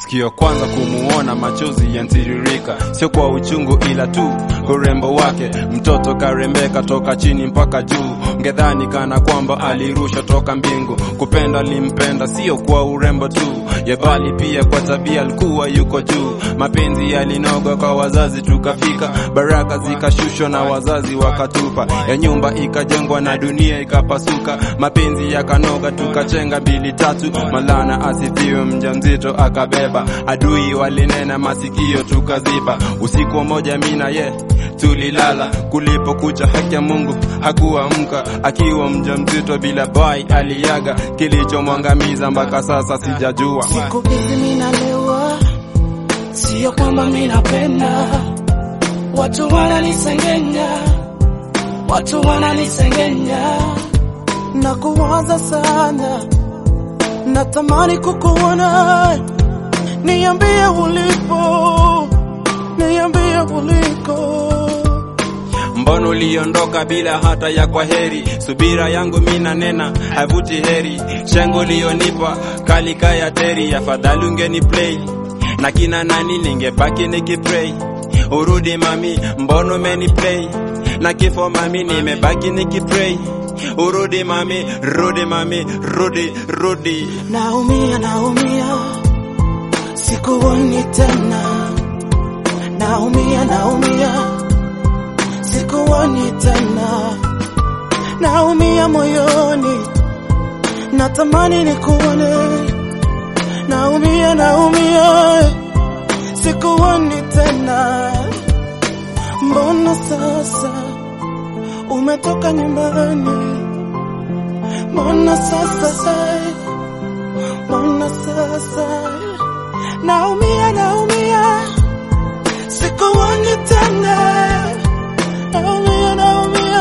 sikio kwanza kumuona machozi yantiririka, sio kwa uchungu ila tu urembo wake. Mtoto karembeka toka chini mpaka juu, ngedhani kana kwamba alirusha toka mbingu. Kupenda limpenda sio kwa urembo tu, ye bali pia kwa tabia, alikuwa yuko juu. Mapenzi yalinoga kwa wazazi, tukafika baraka zikashushwa na wazazi wakatupa, ya nyumba ikajengwa na dunia ikapasuka. Mapenzi yakanoga, tukachenga mbili tatu, malana asifiwe, mjamzito akabeba. Adui walinena, masikio tukaziba. Usiku mmoja mina ye tulilala, kulipokucha haki ya Mungu hakuamka, akiwa mjamzito bila bai aliaga. Kilichomwangamiza mpaka sasa sijajua. Siku hizi minalewa, sio kwamba minapenda. Watu wananisengenya, watu wananisengenya na kuwaza sana, natamani kukuona. Niambie ulipo, niambie uliko. Mbona uliondoka bila hata ya kwa heri? Subira yangu mina nena havuti heri, shengo lionipa kali kaya teri. Afadhali ungeni play na kina nani, ningebaki nikipray. Urudi mami, mbona umeni play na kifo mami, nimebaki nikipray. Urudi mami, rudi mami, rudi rudi. Naumia, naumia, sikuoni tena. Naumia, naumia, sikuoni tena. Naumia moyoni, natamani nikuone. Naumia, naumia, sikuoni tena. Mbona sasa umetoka nyumbani? Mbona sasa Mbona sasa naumia, naumia, sikuoni tena. Naumia, naumia,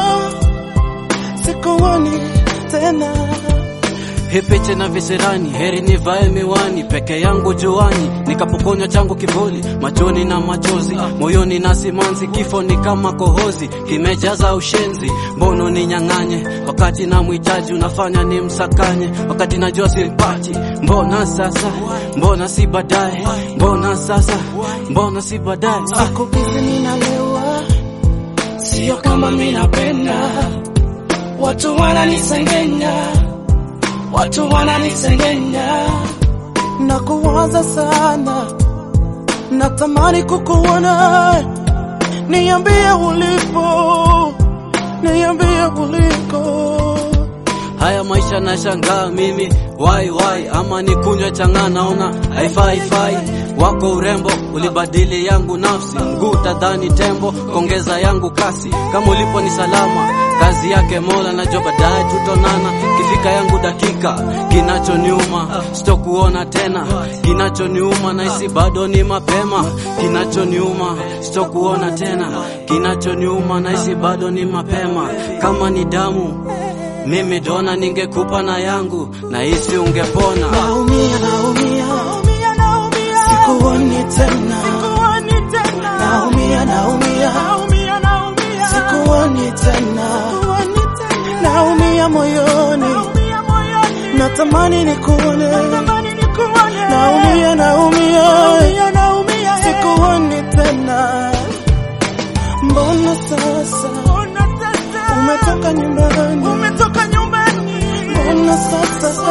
sikuoni tena. Hipiche na visirani, heri nivae miwani peke yangu juani, nikapokonywa changu kivuli machoni na machozi, moyoni na simanzi. Kifo ni kama kohozi, kimejaza ushenzi. Mbono ninyang'anye wakati na mhitaji, unafanya ni msakanye wakati najua simpati. Mbona sasa, mbona si baadaye? Mbona sasa, mbona si baadaye? Ah. Siku hizi ninalewa, sio kama minapenda. Watu wananisengenya, watu wananisengenya na kuwaza sana, natamani kukuona. Niambie ulipo, niambie uliko. Haya maisha nashangaa mimi wai wai, ama ni kunywa chang'aa, naona haifai fai. Wako urembo ulibadili yangu nafsi, mguu tadhani tembo, kongeza yangu kasi. Kama ulipo ni salama, kazi yake Mola, najua baadaye tutonana. Kifika yangu dakika, kinachoniuma sitokuona tena, kinachoniuma nahisi bado ni mapema, kinachoniuma sitokuona tena, kinachoniuma nahisi bado ni mapema. Kama ni damu mimi dona ningekupa na yangu na hisi ungepona. Naumia, naumia, sikuoni tena. Naumia, naumia, sikuoni tena. Naumia moyoni, natamani nikuone. Naumia, naumia, sikuoni tena. Mbona sasa umetoka nyumbani? Mbona sasa